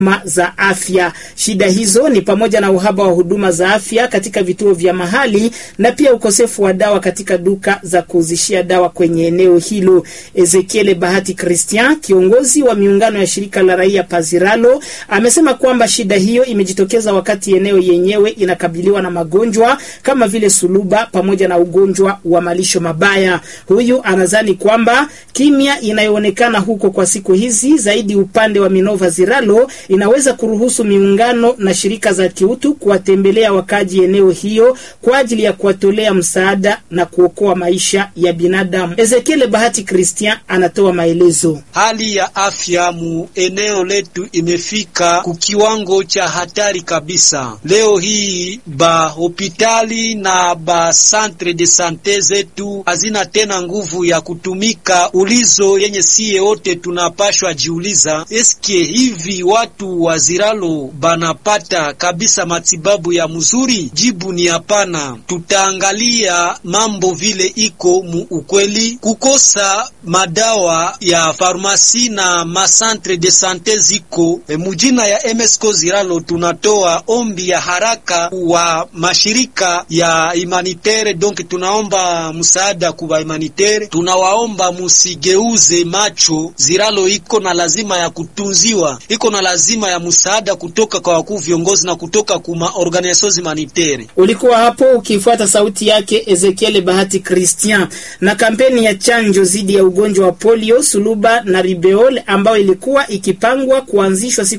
za afya. Shida hizo ni pamoja na uhaba wa huduma za afya katika vituo vya mahali na pia ukosefu wa dawa katika duka za kuuzishia dawa kwenye eneo hilo. Ezekiel Bahati Christian, kiongozi wa miungano ya shirika la raia Paziralo, amesema kwamba shida hiyo imejitokeza wakati eneo yenyewe inakabiliwa na magonjwa kama vile suluba pamoja na ugonjwa wa malisho mabaya. Huyu anadhani kwamba kimya inayoonekana huko kwa siku hizi zaidi upande wa Minova Ziralo inaweza kuruhusu miungano na shirika za kiutu kuwatembelea wakaji eneo hiyo kwa ajili ya kuwatolea msaada na kuokoa maisha ya binadamu. Ezekiel Bahati Christian anatoa maelezo. Hali ya afya mu eneo letu imefika kukiwango cha hatari kabisa. Leo hii ba hospitali na ba centre de sante zetu hazina tena nguvu ya kutumika. Ulizo yenye siye wote tunapashwa jiuliza, eske hivi watu wa Ziralo banapata kabisa matibabu ya mzuri? Jibu ni hapana. Tutaangalia mambo vile iko mu ukweli, kukosa madawa ya farmasi na masantre de sante ziko e, mujina ya MSCO Ziralo. Tunatoa ombi ya haraka wa mashirika ya humanitaire, donc tunaomba msaada kuba humanitaire, tunawaomba musigeuze macho. Ziralo iko na lazima ya kutunziwa, iko na lazima ya msaada kutoka kwa wakuu viongozi na kutoka kuma organisations humanitaire. Ulikuwa hapo ukifuata sauti yake Ezekiel Bahati Christian. Na kampeni ya chanjo dhidi ya ugonjwa wa polio, suluba na ribeol ambayo ilikuwa ikipangwa kuanzishwa siku